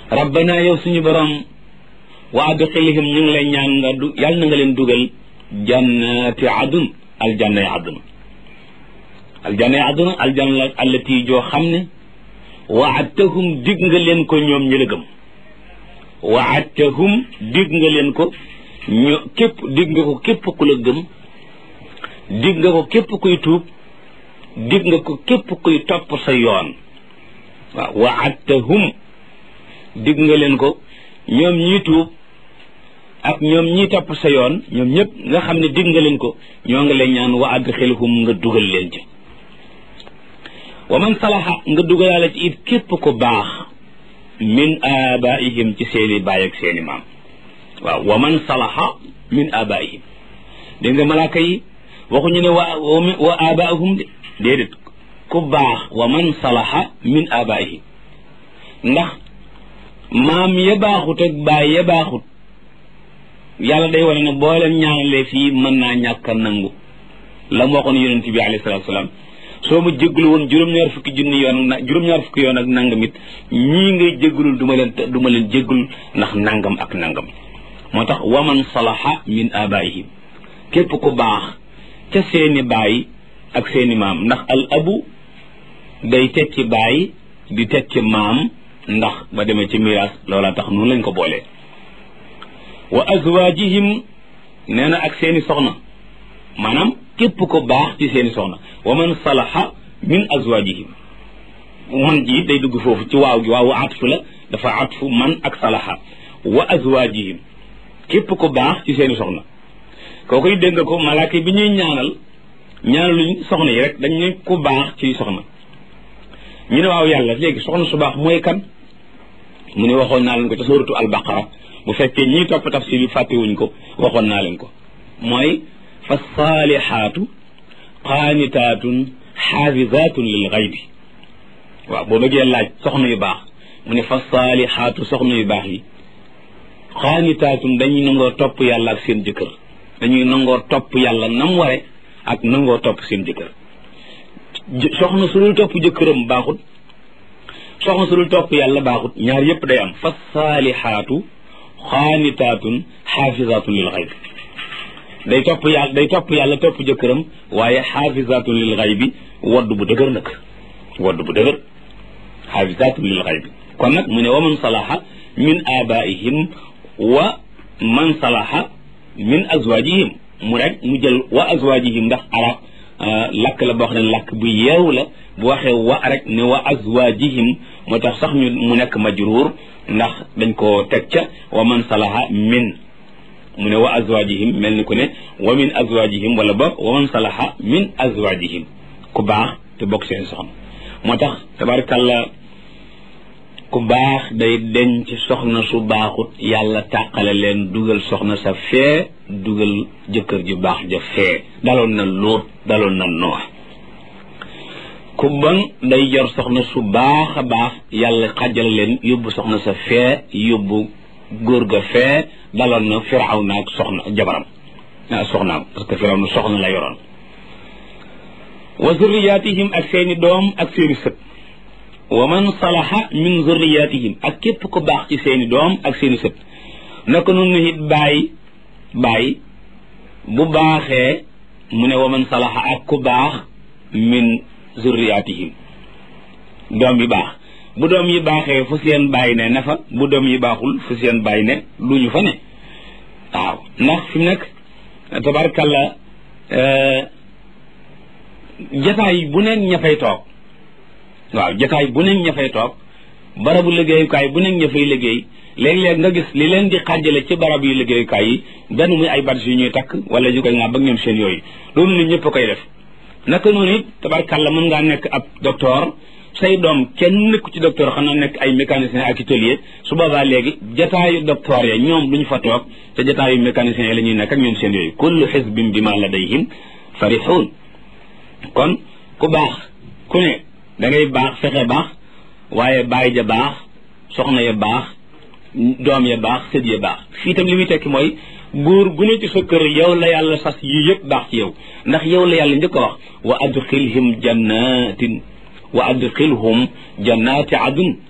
rabbana yow suñu borom wa adxilhim ñu ngi lay ñaan nga du yàlla na nga leen dugal jannati adun aljanna yi aduna aljanna yi aduna aljanna allati joo xam ne waadtahum dig nga leen ko ñoom ñi la gëm waadtahum dig nga leen ko ñu képp dig nga ko képp ku la gëm dig nga ko képp kuy tuub dig nga ko képp kuy topp sa yoon waaw waadtahum dig nga leen ko ñoom ñii tuub ak ñoom ñii topp sa yoon ñoom ñëpp nga xam ne dig nga leen ko ñoo nga leen ñaan wa adxilhum nga dugal leen ci wa man salaha nga dugalaale ci it képp ko baax min abaihim ci seeni baay ak seeni maam waaw wa man salaha min abaihim dégg nga malaaka yi waxuñu ne wa wa abaahum de déedéet ku baax wa man salaha min abaihim ndax maam ya baaxut ak baay ya baaxut yàlla day wane ne boo leen ñaanalee fii mën naa ñàkk a nangu la mu waxoon yonent bi alayhi salaatu salaam soo ma jégalu woon juróom-ñaar fukki junni yoon na juróom-ñaar fukki yoon ak nangam it ñii ngay jégalul du ma leen du ma leen jégalul ndax nangam ak nangam moo tax waman salaha min abaihim képp ku baax ca seeni baay ak seeni maam ndax al abu day tekki baay di tekki maam ndax ba demee ci miraas loola tax noonu lañ ko boolee wa azwaajihim nee na ak seeni soxna maanaam képp ko baax ci seeni soxna wa man salaha min azwaajihim man ji day dugg foofu ci waaw gi waawu atfu la dafa atfu man ak salaha wa azwaajihim képp ko baax ci seeni soxna kookoy dégg nga ko malaaka bi ñuy ñaanal ñaanaluñ soxna yi rek dañ ne ku baax ci soxna ñu ne waaw yàlla léegi soxna su baax mooy kan mu ne waxoon naa leen ko ca suuratu albaqara bu fekkee ñii topp tafsir bi fàttewuñ ko waxoon naa leen ko mooy fa saalihaatu qaanitaatun xaafizaatun lil xaybi waaw boo bëggee laaj soxna yu baax mu ne fa saalihaatu soxna yu baax yi qaanitaatun dañuy nangoo topp yàlla ak seen jëkkër dañuy nangoo topp yàlla nam ware ak nangoo topp seen jëkkër soxna su dul topp jëkkëram baaxut soxna su dul topp yàlla baaxut ñaar yépp day am fa saalihaatu xaanitaatun xaafizaatun lil xayb day topp yàlla day topp yàlla topp jëkkëram waaye xaafizaatun lil xaybi wadd bu dëgër nag wadd bu dëgër xaafizaatun lil xaybi kon nag mu ne wa man salaha min abaihim wa man salaha min azwajihim mu rek mu jël wa azwajihim ndax arab lakk la boo xam ne lakk bu yeew la bu waxee wa rek ne wa azwajihim moo tax sax ñu mu nekk majruur ndax dañ ko teg ca wa man salaha min mu ne wa azwajihim mel ni ku ne wa min azwajihim wala boog wa man salaha min azwajihim ku baax te bokk seen soxna moo tax tabarkalla ku baax day denc soxna su baaxut yàlla tàqale leen dugal soxna sa fee dugal jëkkër ju baax ja fee daloon na lóot daloon na noox ku bon day yor soxna su baax a baax yàlla xajal leen yóbbu soxna sa fee yóbbu góor ga fee daloon na firaw na ak soxna jabaram ah soxnaam parce que firaw na soxna la yoroon wa zurriyatihim ak seeni doom ak seeni sët wa man salaha min zurriyatihim ak képp ku baax ci seeni doom ak seeni sët naka noonu it bàyyi bàyyi bu baaxee mu ne wa man salaha ak ku baax min zurriyatihim doom yi baax bu doom yi baaxee fu seen bàyyi ne ne fa bu doom yi baaxul fu seen bàyyi ne duñu fa ne waaw ndax fi mu nekk tabarkalla jataay bu neen ña fay toog waaw jataay bu neen ña fay toog barabu liggéeyukaay bu neen ña fay liggéey léeg-léeg nga gis li leen di xàjjale ci barab yu liggéeyukaay yi benn muy ay badge yu ñuy takk wala ñu koy ŋaa ba ñoom seen yooyu loolu nit ñëpp a koy def naka noonu it tabarkalla mën ngaa nekk ab docteur say doom kenn nekku ci docteur xanaa nekk ay mécanicien ak atelier su boobaa léegi jataayu docteur ya ñoom duñu fa toog te jataayu mécanicien yi la ñuy nekk ak ñoom seen yooyu kullu xisbin bi ma ladayhim farixuun kon ku baax ku ne da ngay baax fexe baax waaye baay ja baax soxna ya baax doom ya baax sët ya baax fii tam li muy tekki mooy góor gu ne ci sa kër yow la yàlla sas yi yëpp baax ci yow ndax yow la yàlla njëkk a wax wa adxilhim jannatin wa adxilhum jannati adun